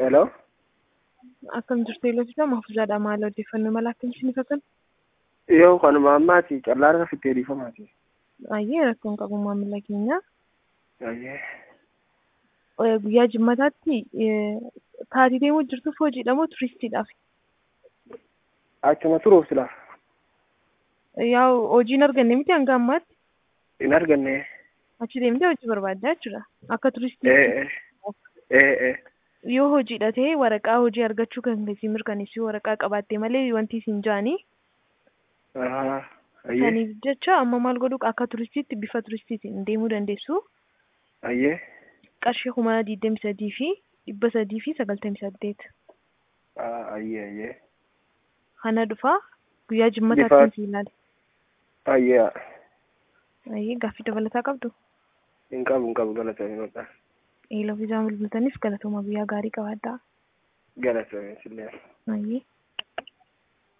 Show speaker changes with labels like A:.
A: Hello.
B: Akkam jirtu eelootidha mahfuuzaadha maal odeeffannoo mala akkam isiniifatan?
A: Yoo kanuma ammaati callaan irra fittee dhiifamaati.
B: Baay'ee rakkoon qabu maamila keenya.
A: Baay'ee.
B: Eh, Guyyaa jimmataatti eh, taatee deemuu jirtuuf hojiidha moo turistiidhaaf?
A: Achuma turuuf silaa
B: Yaa hojiin arganne miti hanga ammaatti
A: hin arganne.
B: achi deemtee hojii barbaaddaa jechuudha. Akka turistii
A: Ee ee ee
B: yoo hojiidha ta'e waraqaa hojii argachuu kan isin mirkaneessu waraqaa qabaatte malee wanti isin jaanii
A: ahaa ayyee
B: saniif jecha amma maal godhu akka turistiitti bifa turistiitiin deemuu dandeessu.
A: ayyee
B: qarshii kuma digdami sadii fi dhibba sadii fi sagaltamii saddeet
A: aa, ayyee ayyee
B: kana dhufa guyyaa
A: Bifa-
B: jimmataatti si ilaale.
A: ayyee
B: Ayyee gaaffii dabalataa qabdu.
A: hin qabu hin qabu galatoomi maqaa
B: Eeloo fi jaamul bultaniif galatooma guyyaa gaarii qabaadhaa.
A: galatoomi sillee.
B: Ayyee.